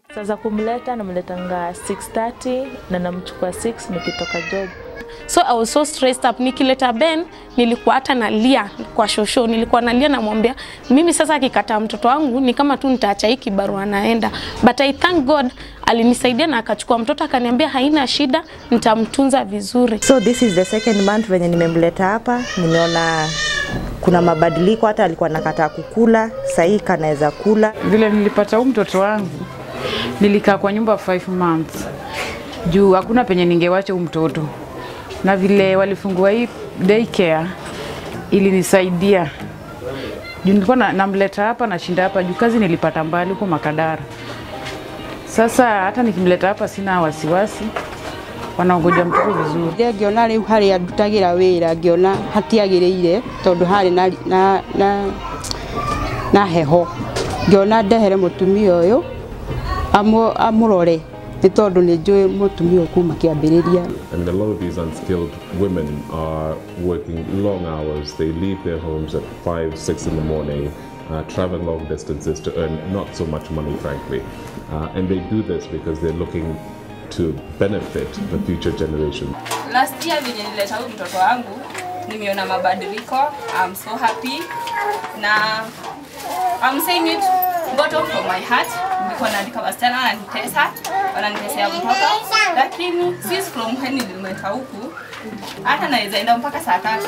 Sasa kumleta namletanga 6:30 na namchukua 6 nikitoka job. So I was so stressed up. Nikileta Ben nilikuwa hata nalia kwa shosho, nilikuwa nalia namwambia mimi sasa akikataa mtoto wangu ni kama tu nitaacha hii kibarua naenda. But I thank God alinisaidia na akachukua mtoto akaniambia haina shida, nitamtunza vizuri. So this is the second month venye nimemleta hapa, nimeona kuna mabadiliko, hata alikuwa nakataa kukula, sahii kanaweza kula. Vile nilipata huu mtoto wangu, nilikaa kwa nyumba 5 months juu hakuna penye ningewacha huu mtoto, na vile walifungua hii daycare ilinisaidia juu nilikuwa na- namleta hapa nashinda hapa juu kazi nilipata mbali huko Makadara. Sasa hata nikimleta hapa sina wasiwasi, wanaongoja mtoto vizuri. rä ngĩona rä u harä a ndutagä ra wä ra ngĩona hatiagä rä ire tondå harä na, na, na, na heho ngĩona ndehere må tumia å yå amå rore nä tondå nä njå må tumia å kuma kä ambä rä ria And a lot of these unskilled women are working long hours. They leave their homes at 5, 6 in the morning, uh, travel long distances to earn not so much money, frankly. Uh, and they do this because they're looking to benefit the future generation. Last year venye nilileta huyu mtoto wangu nimeona mabadiliko. I'm so happy na I'm saying it bottom from my heart. Nilikuwa naandika wasichana wananitesa, wananitesea mtoto, lakini since from when nilimleta huku hata naweza enda mpaka saa tatu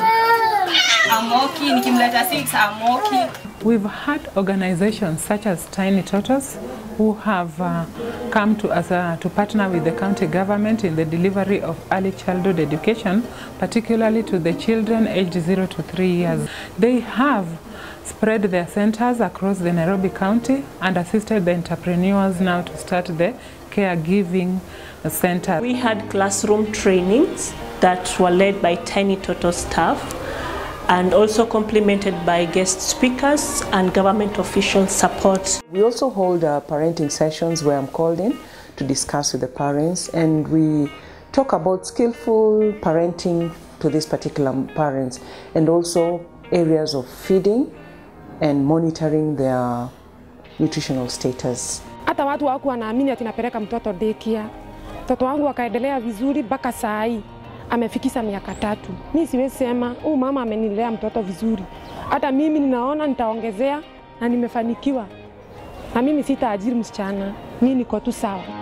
amoki, nikimleta 6 amoki. We've had organizations such as Tiny Totos who have uh, come to us uh, to partner with the county government in the delivery of early childhood education, particularly to the children aged 0 to 3 years. They have spread their centers across the Nairobi County and assisted the entrepreneurs now to start the caregiving center. We had classroom trainings that were led by Tiny Toto staff and also complemented by guest speakers and government official support. We also hold uh, parenting sessions where I'm called in to discuss with the parents and we talk about skillful parenting to these particular parents and also areas of feeding and monitoring their nutritional status. hata watu waku wanaamini ati napeleka mtoto daycare. Mtoto wangu akaendelea vizuri mpaka saa hii amefikisha miaka tatu. Mi siwezi sema huyu mama amenilea mtoto vizuri, hata mimi ninaona nitaongezea na nimefanikiwa, na mimi sitaajiri msichana, mi niko tu sawa.